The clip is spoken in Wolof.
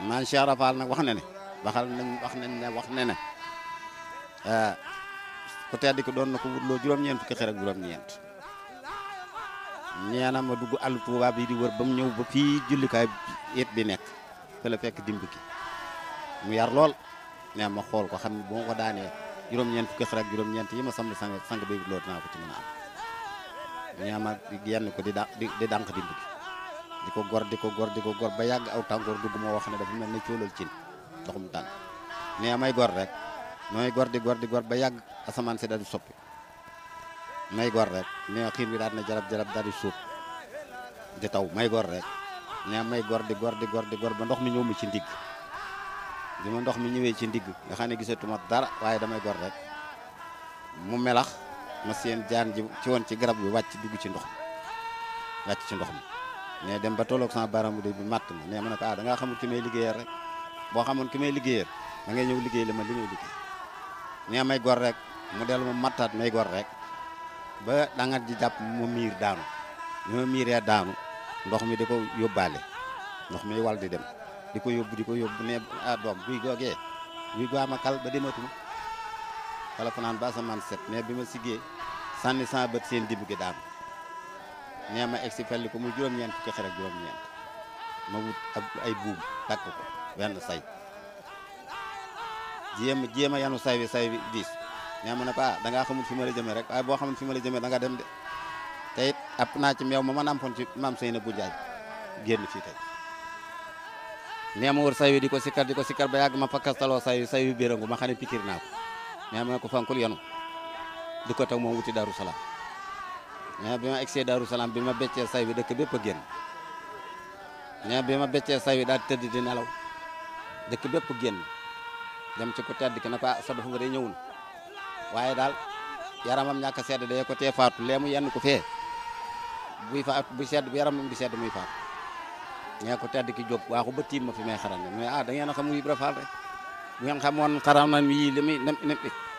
man Cheikh Rafal nag wax na ne waxal nañ wax nañ ne wax ne ne ku tedd ki doon na ko wutloo juróom-ñeent fukki xer ak juróom-ñeent nee na ma dugg àll Tuuba bi di wër ba mu ñëw ba fii jullikaay it bi nekk fa la fekk dimb ki mu yar lool nee ma xool ko xam ne bu ma ko daanee juróom-ñeent fukki xer ak juróom-ñeent yi ma samb sang sang bay wutloo dinaa ko ci mën a am nee ma yenn ko di da di di dànq dimb ki di ko gor di ko gor di ko gor ba yàgg aw tàngoor dugg moo wax ne dafa mel ne coolal cin ndoxum tànn nee may gor rek may gor di gor di gor ba yàgg asamaan si daal di soppi may gor rek nee xiir bi daal na jarab jarab daal di suuf di taw may gor rek nee may gor di gor di gor di gor ba ndox mi ñëw mi ci ndigg bi ma ndox mi ñëwee ci ndigg nga xam ne gisatuma dara waaye damay gor rek mu melax ma seen jaan ji ci woon ci garab bi wàcc dugg ci ndox mi wàcc ci ndox mi mais dem ba tolloog sama baaraam bu dee bi matt ma nee ma ne ko ah da ngaa xamul ki may liggéeyal rek boo xamoon ki may liggéeyal da ngay ñëw liggéey la ma li may liggéey nee may gor rek mu dellu ma mattaat may gor rek ba dangat ji jàpp mu miir daanu bi ma miiree daanu ndox mi di ko yóbbaale ndox mi wal di dem di ko yóbbu di ko yóbbu ne ah doom buy googee buy goama kal ba dematuma wala fanaan ba asamaan set mais bi ma siggee sànni sama bët seen dibb gi daanu nee ma egg si felli ko muy juróom-ñeent fukki xer ak juróom-ñeent ma wut ab ay buum takk ko wenn say jéem jéem a yanu say bi say bi diis nee ma ne ko ah da ngaa xamul fi ma la jëmee rek waaye boo xamul fi ma la jëmee da nga dem de te it app naa ci meew ma ma nampoon ci maam Seyna bu Njaay génn fii tey nee ma wër say wi di ko sikkar di ko sikkar ba yàgg ma fakkastaloo say wi say wi bérangu ma xam ne pikir naa ko nee ma ne ko fankul yanu du ko tag moom wuti Daaru Salaam mais bi ma egsee Daaru Salaam bi ma beccee say wi dëkk bépp a génn mais bi ma beccee say wi daal di tëdd di nelaw dëkk bépp génn dem ci ku tedd ki ne ko ah sa dofu ba day ñëwul waaye daal yaramam ñàkk a sedd day ko tee faatu lee mu yenn ko fee buy faatu bu sedd bu yaramam di sedd muy faatu ñee ko tedd ki jóg waaxu ba tiim ma fi may xaram ne mais ah da ngeen a xamu Ibra Faal rek bu ngeen xamoon xaram na yii li muy